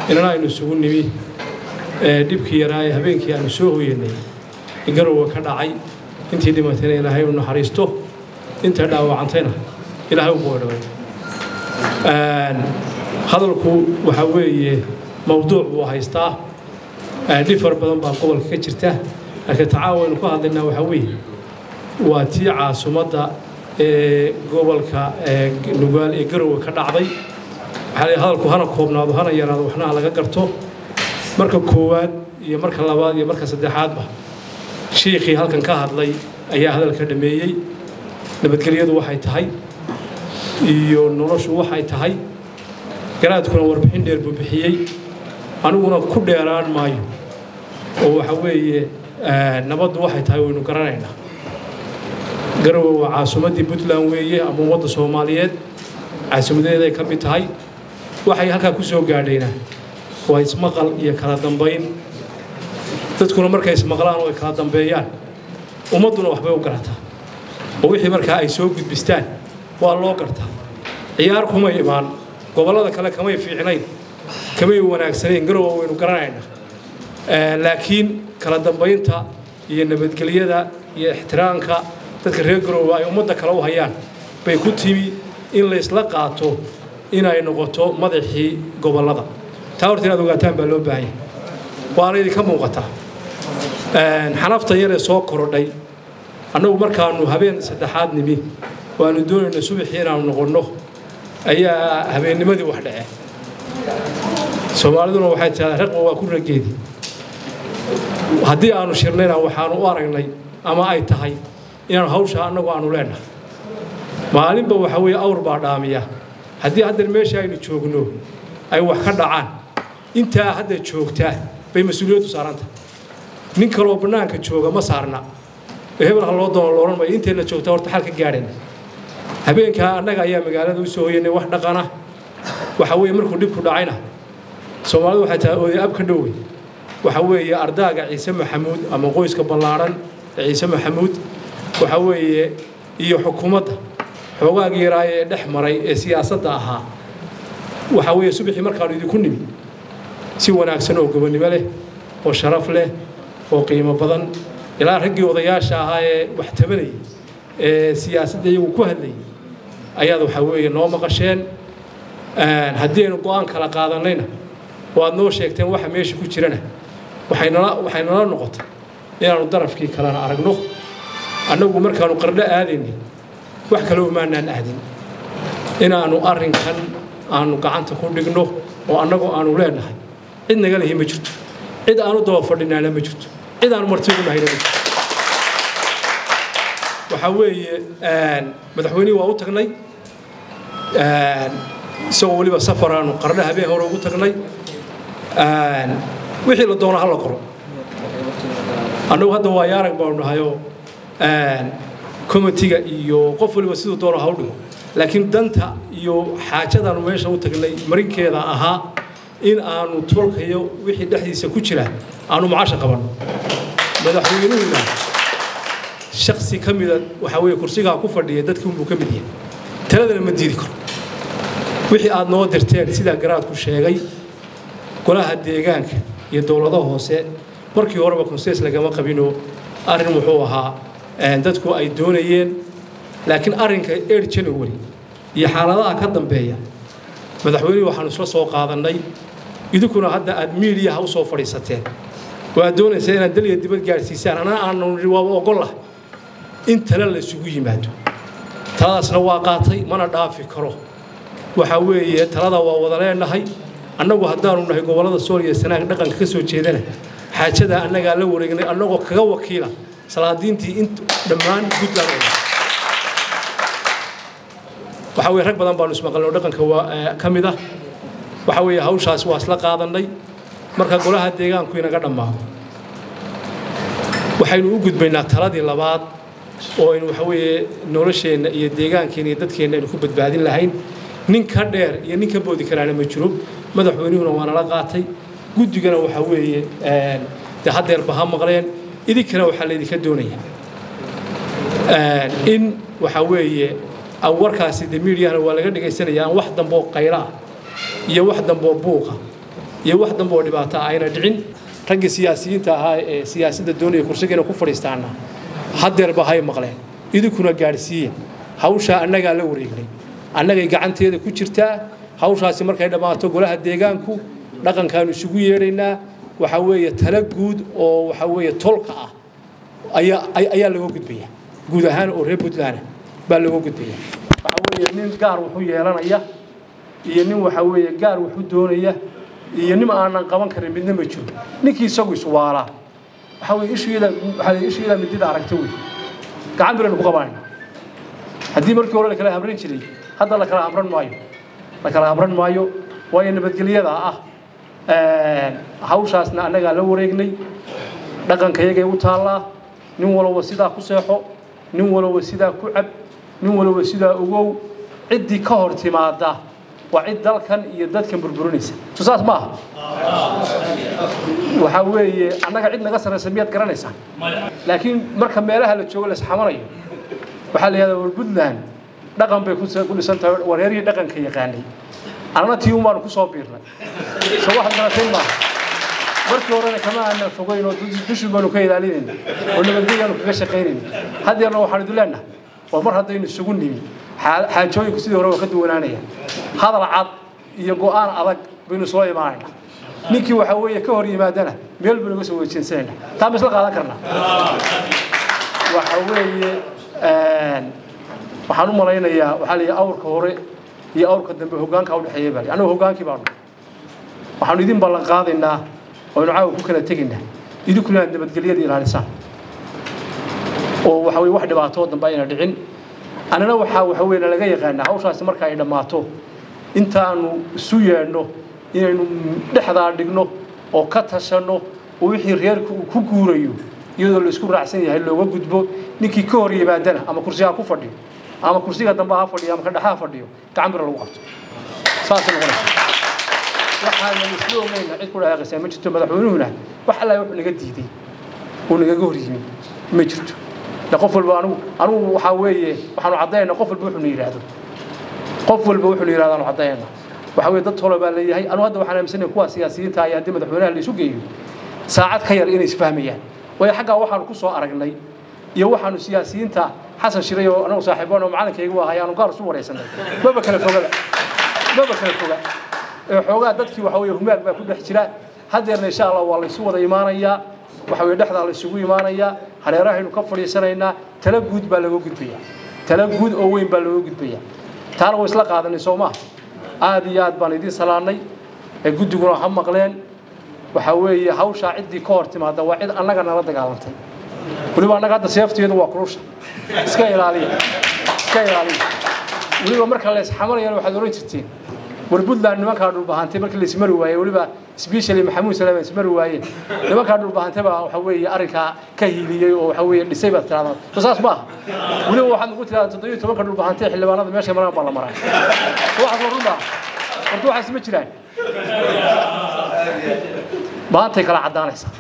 inana aynu isugu nimi dhibkii yaraa ee habeenkii aanu soo hoyanay garowa ka dhacay intii dhimatayna ilaahay u naxariisto inta dhaawacantayna ilaahay u boodhaway hadalku waxaa weeye mawduuc buu haystaa dhib fara badan baa gobolka ka jirta laakiin tacaawaynu ka hadlaynaa waxaa weeye waa tii caasimadda ee gobolka nugaal ee garowe ka dhacday waxaa hadalku hana koobnaado hana yaraado waxna laga garto marka koowaad iyo marka labaad iyo marka saddexaadba shiikhii halkan ka hadlay ayaa hadalka dhameeyey nabadgelyadu waxay tahay iyo noloshu waxay tahay garaadkuna warbixin dheer buu bixiyey aniguna ku dheeraan maayo oo waxa weeye nabaddu waxay tahay waynu garanaynaa garowe waa caasimaddii puntland weeye ama ummadda soomaaliyeed caasimadeeday ka mid tahay waxay halkaa ku soo gaadhayna waa ismaqal iyo kala dambayn dadkuna markay ismaqlaan oo ay kala dambeeyaan ummadduna waxbay u garataa oo wixii markaa ay soo gudbistaan waa loo gartaa ciyaar kumay imaan gobollada kale kamay fiicnayn kamay wanaagsanayn garowa waynu garanaynaa laakiin kala dambaynta iyo nabadgelyada iyo ixtiraamka dadka reer garowe ay ummadda kale u hayaan bay ku timi in laysla qaato inay noqoto madaxii gobollada taa horta inaad ogaataan baa loo baahanya waana idinka muuqataa xanafta yaree soo korodhay annagu markaanu habeen saddexaad nimi waanu doonayna subaxii inaanu noqonno ayaa habeennimadii wax dhace soomaaliduna waxay tidhahdaa raqba waa ku rageedi haddii aanu shirnayna waxaanu u aragnay ama ay tahay inaanu hawsha annagu aanu leenahay maalinba waxa weeye awr baa dhaamiya haddii haddan meesha aynu joogno ay wax ka dhacaan intaa hadda joogtaa bay mas-uuliyaddu saaranta nin kaloo bannaanka jooga ma saarna hebel ha loo doono loodhan mayo inteenna joogtaa horta xal ka gaadhayna habeenkaa annaga ayaa magaalada u soo hoyanay wax dhaqana waxa weeye markuu dhibku dhacayna soomaalidu waxay tahay oday ab ka dhowey waxa weeye ardaaga ciise maxamuud ama qoyska ballaadhan ee ciise maxamuud waxa weeye iyo xukuumadda xoogaagii yaraaye ee dhex maray ee siyaasadda ahaa waxa weeye subaxii markaanu idinku nimi si wanaagsan oo gobonnimo leh oo sharaf leh oo qiimo badan ilaa raggii odayaasha ahaa ee wax tabanayay ee siyaasadda iyagu ku hadlayay ayaad waxa weeye noo maqasheen haddii aynu go'aan kala qaadanayna waad noo sheegteen waxa meesha ku jirana waxay nala waxay nala noqotay inaannu darafkii kalena aragno annagu markaannu qardho aadaynin wax kale umaanaan aadin inaannu arrinkan aanu gacanta ku dhigno oo annagoo aanu leenahay cid naga lihi ma jirto cid aanu daba fadhinaana ma jirto cid aanu martigu nahayna ma jirto waxaa weeye madaxweynihii waa u tagnay isagoo weliba safar aanu qardho habeen hore ugu tagnay wixii la doono hala qoro annagu hadda waa yaarag baanu nahayoo komitiga iyo qof waliba siduu doono ha u dhigo laakiin danta iyo xaajadaanu meesha u tagnay marinkeeda ahaa in aanu tolkayo wixii dhexdiisa ku jira aanu macasha qabanno madaxweynuhuna shaksi ka mida waxaa weeye kursigaa ku fadhiya dadkii unbuu ka mid yahay taladana ma diidi karo wixii aad noo dirteen sidaa garaadku sheegay golaha deegaanka iyo dowladaha hoose markii horeba konsees lagama qabinoo arrin wuxuu ahaa dadku ay doonayeen laakiin arrinka eer january iyo xaaladaha ka dambeeya madaxweynihii waxaanu isla soo qaadannay idinkuna hadda aad miidiyaha u soo fadhiisateen waad doonaysaa inaad dal iyo dibad gaadhsiisaan anaa aanu nidhi waaba ogollah in tale la isugu yimaado taladaasna waa qaatay mana dhaafi karo waxaa weeye talada waa wada leenahay annagu haddaanu nahay gobollada sool iyo sanaag dhaqanka ka soo jeedana xaajadaa annagaa la wareegnay annagoo kaga wakiila salaadiintii in dhammaan puntland oo waxaa weye rag badan baanu ismaqalnay oo dhaqanka waa ka mid ah waxaa weeye hawshaas waa isla qaadannay marka golaha deegaanku inaga dhammaado waxaynu u gudbaynaa taladii labaad oo aynu waxa weeye nolosheenna iyo deegaankeenna iyo dadkeenna aynu ku badbaadin lahayn nin ka dheer iyo nin ka boodi karaana ma jiro madaxweynuhuna waa nala qaatay guddigana waxaa weeye dee haddeerba ha maqleen idinkana waxaa laydinka doonaya in waxaa weeye warkaasi de miidiyahana waa laga dhegaysanaya aan wax damboo qayla ah iyo wax damboo buuqa iyo wax dambe oo dhibaato ah ayna dhicin raggii siyaasiyiinta ahaa ee siyaasadda doonaya kursiga inay ku fadhiistaana haddeerba hay maqleen idinkuna gaadhsiiya hawshaa annagaa la wareegnay annagay gacanteeda ku jirtaa hawshaasi markay dhammaato golaha deegaanku dhaqankaanu isugu yeedhaynaa waxaa weeye tala guud oo waxaa weeye tolka ah ayaa ayaa laga gudbaya guud ahaan oo reer puntland baa laga gudbaya waxaa weeye nin gaar wuxuu yeelanaya iyo nin waxaa weeye gaar wuxuu doonaya iyo nin aanan qaban karin midna ma jiro ninkii isagu iswaalaa waxaa weeye ishiida waxaa weeye ishiida midida aragta wey gacan biraynu ku qabanayna haddii markii hore la kala hamran jiray hadda la kala hamran maayo la kala hamran maayo waayo nabadgelyada ah hawshaasna annagaa la wareegnay dhaqanka iyagay u taallaa nin walba sidaa ku seexo nin walba sidaa ku cab nin walba sidaa ogow ciddii ka hor timaada waa cid dalkan iyo dadkan burburinaysa so saas ma aha waxaa weeye annaga cid naga sarraysa miyaad garanaysaa laakiin marka meelaha la joogo la isxamanayo waxaa la yidhahdaa war puntland dhaqan bay ku dhisan tahay wareerihii dhaqanka yaqaanay annana tii un baanu ku soo biirnay so waxaad garatay maaha markii horena kama aanan fogeyn oo dushin baanu ka ilaalinayna oo nabadgelyaanu kaga shaqaynayna haddeerna waxaan idin leenahay waa mar haddaynu isugu nimi xaajooyinku sidii hore waa ka duwanaanaya hadal cad iyo go'aan adag baynu soo imaanaynaa ninkii waxaa weeye ka hor yimaadana meel baynu uga soo wejeensanayna taa ma isla qaadan karnaa waxa weeye waxaan u malaynayaa waxaa la yidhi awrka hore iyo awrka dambe hoggaanka u dhexeeya baa annagu hoggaankii baanu waxaanu idin ballan qaadaynaa oynu caawa ku kala tegaynaa idinkuna aad nabadgelyada ilaalisaan oo waxa weye wax dhibaato dambe ayna dhicin annana waxaa waxa weye nalaga yaqaanaa hawshaasi marka ay dhammaato intaanu isu yeedhno inaynu dhexdaa dhigno oo ka tashanno oo wixii reerku uu ku guurayo iyadoo la isku raacsan yahay looga gudbo ninkii ka hor yimaadana ama kursiga ha ku fadhiyo ama kursiga dambe ha fadhiyo ama ka dhexa ha fadhiyo gacan bira lagu qabto saasay noqonaysa waxaana isla ogeyna cid ku dhaaqaysaa ma jirto madaxweynuhuna wax alla wuxuu naga diiday uu nagaga hor yimi ma jirto qof walba anigu anigu waxaa weeye waxaanu caddaynaa qof walba wuxuu na yidhaahdo qof walba wuxuu na yidhahdo aanu caddaynaa waxa weeye dad tolo baa leeyahay anu hadda waxaan aaminsanahay kuwa siyaasiyiinta iyo haddii madaxweynaha la isu geeyo saacad ka yar inay isfahmayaan waayo xaggaa waxaanu ku soo aragnay iyo waxaanu siyaasiyiinta xasan shiray oo anagu saaxiibaan oo macalinkayga u ahay aanu gaar isu waraysanay maba kala fogaba maba kala foga xoogaa dadkii waxa weeye humaag baa ku dhex jira haddeerna insha allah waa laysu wada imaanayaa waxa weye dhexdaa laysugu imaanayaa hareerahaynu ka fadhiisanaynaa tala guud baa laga gudbayaa tala guud oo weyn baa looga gudbayaa taana way isla qaadanay soo maaha aad iyo aad baan idiin salaannay ee guddiguna ha maqleen waxaa weeye hawshaa ciddii ka hor timaada waa cid annaga nala dagaalantay weliba annaga hadda seefteedu waa kulusha iska ilaaliya iska ilaaliya weliba marka la isxamanayana waxaad oran jirteen war puntland nimankaa dhulbahantay markii laismari waayey weliba specially maxamuud salaam ismari waayeen nimankaa dhulbahantay baa waxa weeye arrinkaa ka hiiliyey oo waxa weeye dhisay baad tiraahdaa so saas maaha weliba waxaad ugu tiraahdaa toddobiyo tobanka dhulbahantay xildhibaanada meesha maraan baa la maraa waxaas waa run baa horta waxaas ma jiraan maantay kala caddaanaysaa